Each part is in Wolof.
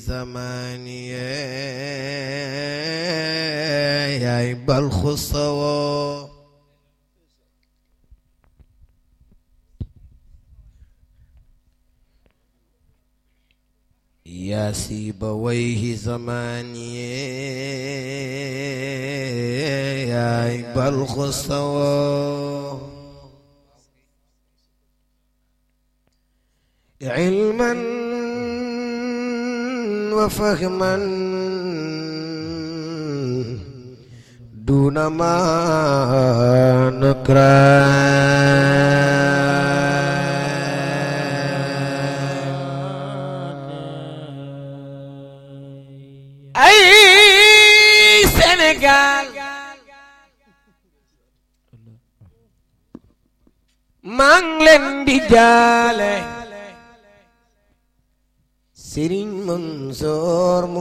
زماني يا بلخ الصواب يا سيبويه زماني يا بلخ الصواب علما وفهما دون ما نكران أي سنغال maa ngi leen di jaale Sëriñ Mansoor mu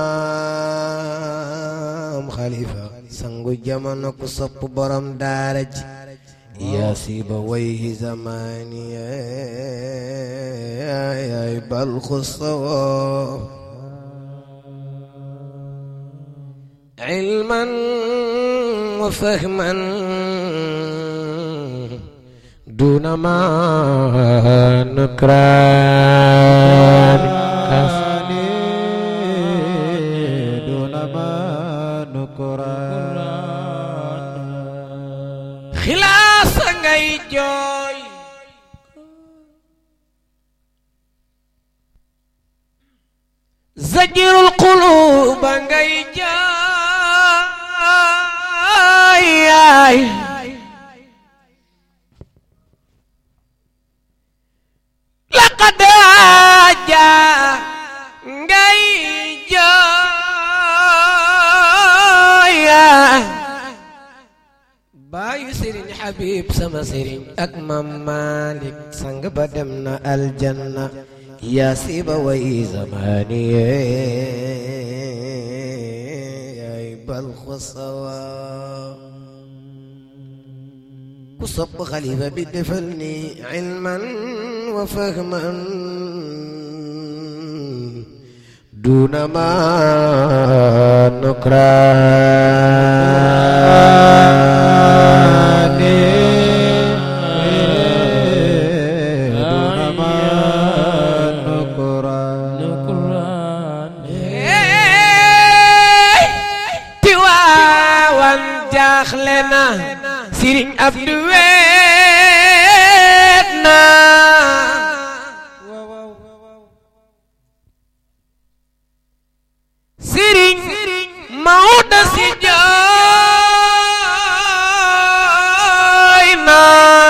maam Xalifa sangu jamono ku sopp borom daara ji yaa siiba wayhi zamani yaay balxu sawaab ilman wa fahman دون ما نكران دون ما نكران خلاص ngay jooy zajirul qulub ngay jooy laqad jaa ngay jooy baayu sëriñ Habib sama sëriñ ak mam Malik sang ba dem na aljanna yaa siiba way zamani yaay balxu sawaab ku sopp xalifa bi defal ni ilman wa fahman duna ma nukraan دون ما نكران Tiwaawan jaaxle na Sëriñ Abdu weet na Sëriñ Maodo si jooy na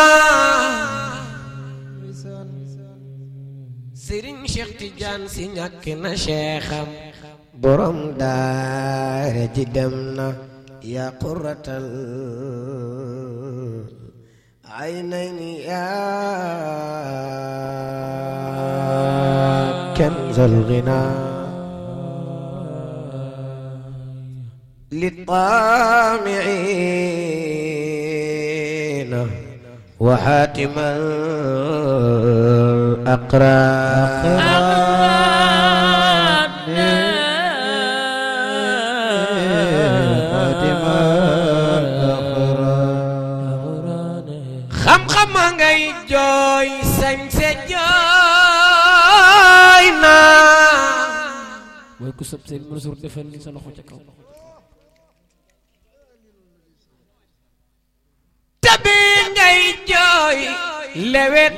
Sëriñ Cheikh Tidiane si ñàkk na Cheikham borom daara ji dem na yaa qurratal aynayni yaa kanzal ghinaa للطامعين وحاتم الأقران xam-xam a ngay jooy sañse jooy na mooy ku sëb seen Mansour defal ni sa loxo ca kaw tabi ngay jooy lewet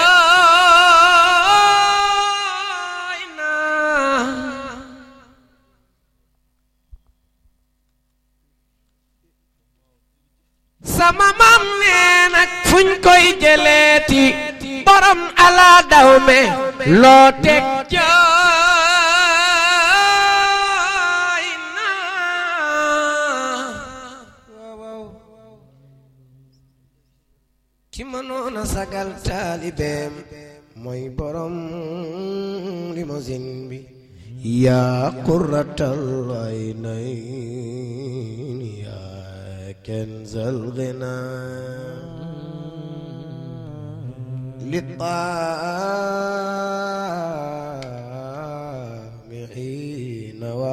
jooy na sama maam nee nag fuñ koy jëleeti borom ala daw me loo teg jooy na ki mënoon a sagal taalibeem mooy borom limousine bi yaa qurratal aynayn yaa kenzal ghinaa للطامعين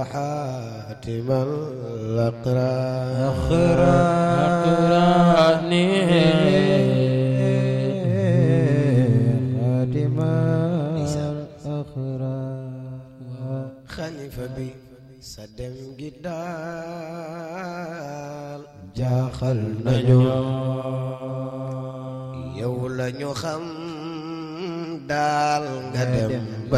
وحاتم الأقران أقراني خاتم الأخران xalifa bi sa dem gi daal jaaxal nañu yow la ñu xam daal nga dem ba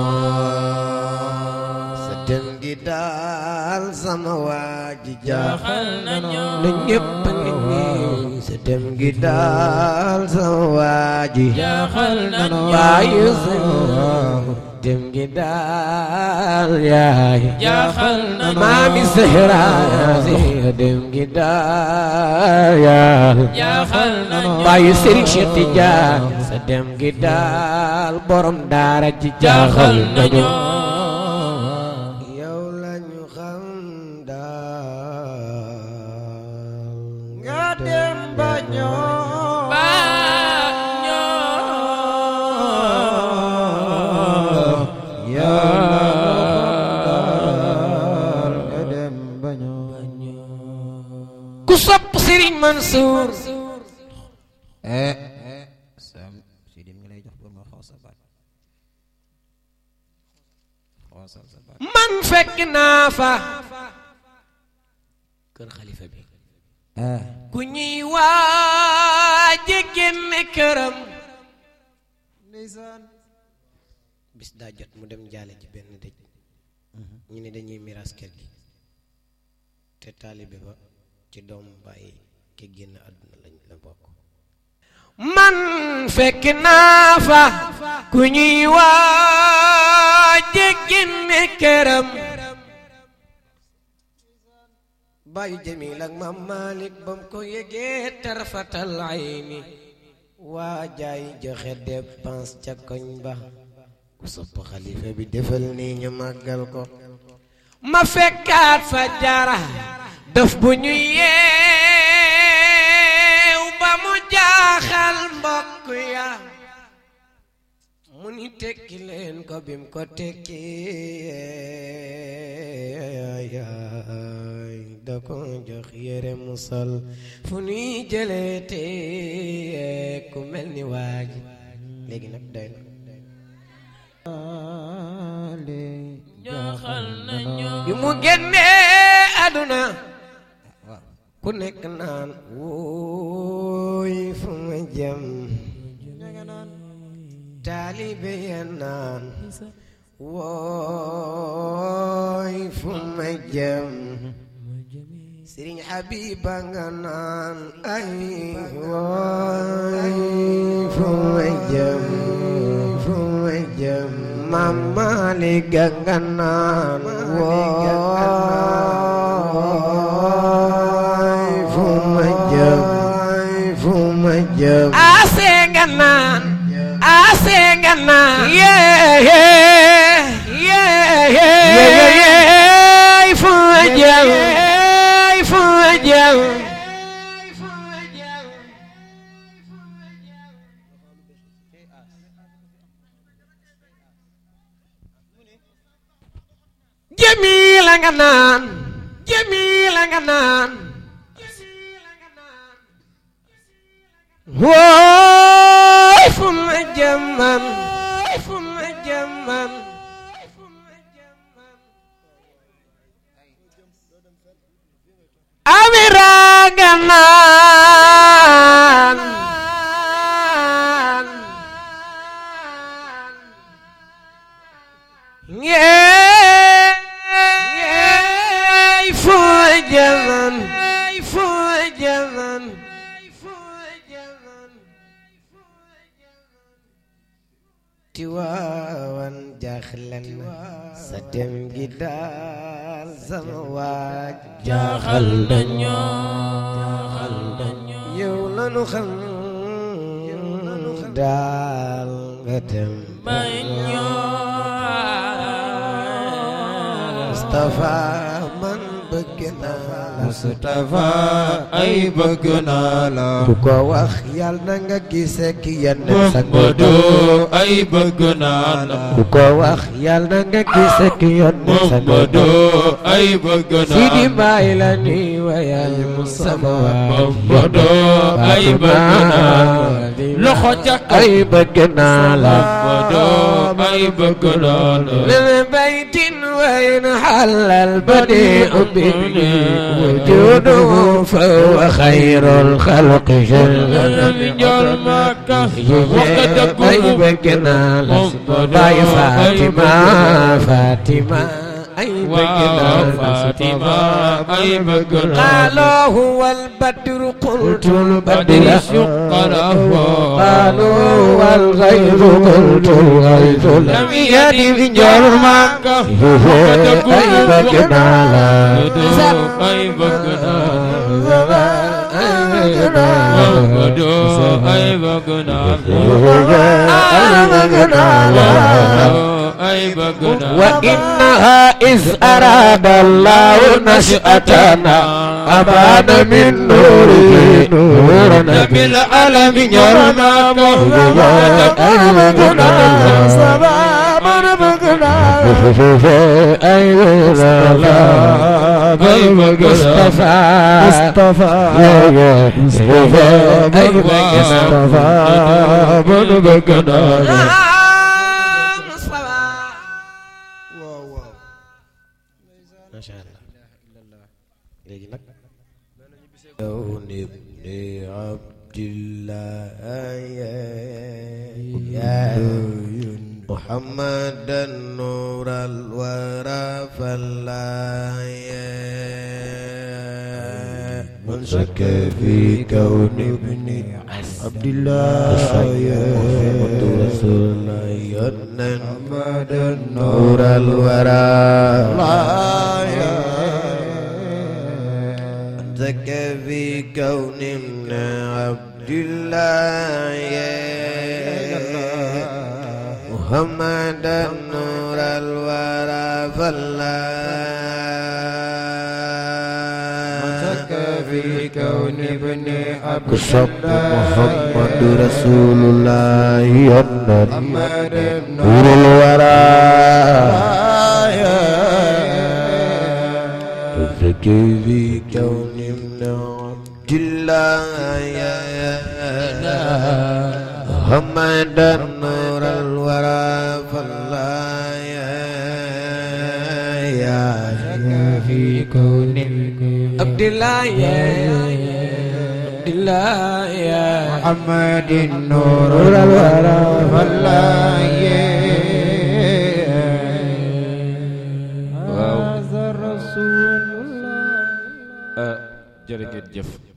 ñoo sa dem gi daal sama waa ji jaaxal nañu na ñépp a ngi nii sa dem gi daal sama waa ji jaaxal nañu bàyyi sa dem gi daal yaay jaaxal nañu maami Zahra si dem gi daal yaay jaaxal nañu bàyyi Serigne Cheikh Tidiane sa dem gi daal borom daara ji jaaxal jaaxal nañu nañu yow lañu xam daal nga dem ba ñoo ba ñoo yàlla nga dem ba ñoo ku sopp Serigne Mansour eh sam si dim ngi lay jox pour nga xoos sa baat xoosal sa baat man fekk naa fa kër xalifa bi eh ku ñuy waaje génne këram ndeysaan bis daa jot mu dem jaale ci benn dëj ñu ne dañuy miraas kër gi te taalibe ba ci doomu bàyyi ki génn àdduna lañ la bokk man fekk naa fa ku ñuy waaje génne këram bàyyi jamil ak maam Malick bam ko yëgee tarfatal ayni waa jaay joxe dépense ca koñ ba ku sopp xalifa bi defal nii ñu màggal ko ma fekkaat fa jara daf bu ñu yeew ba mu jaaxal mbokk ya mu ni tekki leen ko bim ko tekki yaay da ko jox yére musal fu nuy jëlee te ku mel ni waaji léegi nag doy na jaaxal nañu bi mu génnee àdduna ku nekk naan wóoy fu ma jëm taalibe ya naan wóoy fu ma jëm Sëriñ Habiba nga naan ay wóoy fu ma jëm fu ma jëm Maam Maalik nga naan wóoy fu ma jëm fu ma jëm ase nga naan ase nga naan yee yee yee fu ma jëm fu ma jëm Jamila nga naan Jamila nga naan wooy fu ma jëm man fu ma jëm man Amira nga naan Yeey fu ma jëm man fu ma jëm man Tiwaawan jaaxlen sa dem gi daal sama waaj jaaxal nañu jaaxal nañu yow lanu xam daal nga dem ba ñoo Mustafa man bëgg naa la Mustafa ay bëgg naa la ku ko wax yàlla na nga gisee ki yenn sa Muhammadu ay bëgg naa la ku ko wax yàlla na nga gisee ki yenn sa Muhammadu ay bëgg naa Sidi la Mbaay la ni wayal Mustafa Muhammadu ay bëgg naa la loxo ca kaw ay bëgg naa la Muhammadu ay bëgg naa la لنا بيت وين حل البديع به وجوده فهو خير الخلق جل من جول مكة وقد أي تكون بكنا باي فاطمة فاطمة أي بكنا فاطمة أي بكنا قالوا هو البدر قلت بدر البدر شق له قالوا والغيظ قلت الغيظ لم لم يد يد من جول جرمك مكة أي بكنا لا أي بكنا محمد أي بكنا أي بكنا وإنها إذ أراد الله نشأتنا أبان من نوره نورنا نبي العالم يرمى أي مصطفى مصطفى مصطفى أي مصطفى بن بكنا macha allah léegi nag yow ibni abdillah ya muhammadan nur alwara falaya من شك في كون ابني عبد الله محمد رسول الله ينن محمد نور الورى شك في كون ابن عبد الله محمد نور الورى فالله في كون ابن عبد كشف محمد رسول الله ينن محمد نور الورى فزكي في كون ابن عبد الله محمد نور الورى فالله يا في كون عبد الله يا عبد الله يا محمد نور الورى فالله jërë ngeen jëf